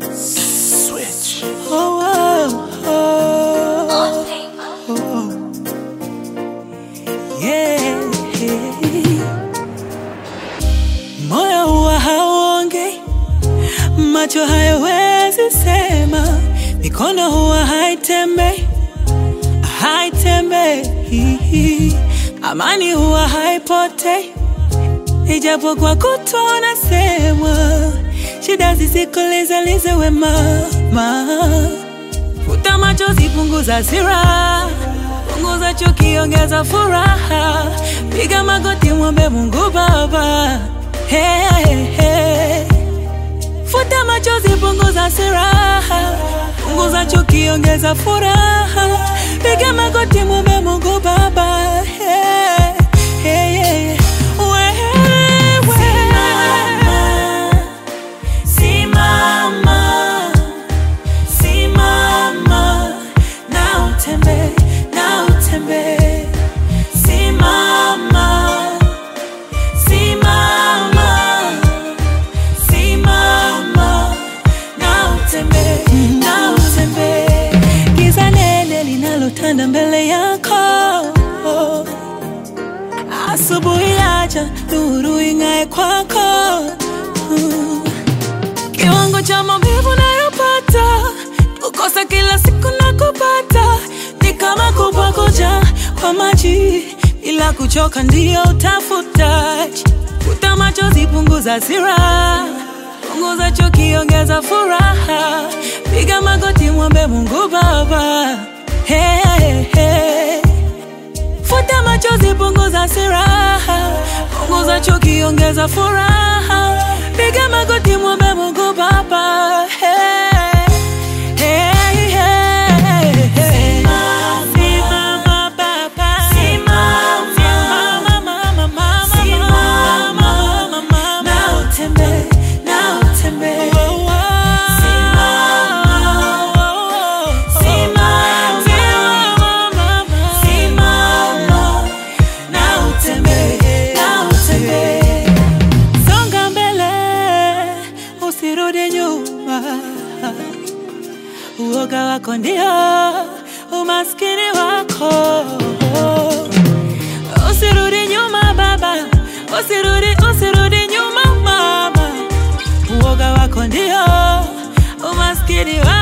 Switch. Oh, oh, oh, oh. Yeah. Moyo huwa hauongei, macho hayawezi sema, mikono huwa haitembei, haitembei, amani huwa haipotei, ijapokuwa kutwa unasemwa, shida zisikolezalize wema ma. Futa machozi, punguza hasira, punguza chuki, ongeza furaha, piga magoti, mwombe Mungu Baba. Hey, hey, hey. Futa machozi, punguza hasira, punguza chuki, ongeza furaha, piga magoti, mwombe Mungu Baba. Hey, hey, hey. Wewe. Simama, simama na utembee, na utembee. Simama, simama, simama na utembee, na utembee. Giza nene linalotanda mbele yako asubuhi acha nuru ing'ae kwako Mm. Kiwango cha maumivu nayopata, kukosa kila siku na kupata, ni kama kupakuja kwa maji bila kuchoka, ndio utafutaji. Futa machozi, punguza hasira, punguza chuki, ongeza furaha, piga magoti, mwombe Mungu Baba. Hey, hey, hey. Futa machozi, punguza hasira, punguza chuki, ongeza furaha, piga magoti, mwombe Mungu Baba. Hey, hey, hey, hey. Simama, Baba. Simama, mama, mama, mama, mama. Na utembee, na utembee. Simama, simama, na utembee, na utembee. Songa mbele, usirudi nyuma. Uoga wako ndio umaskini wako. Usirudi nyuma baba, usirudi, usirudi nyuma mama. Uoga wako ndio umaskini wako.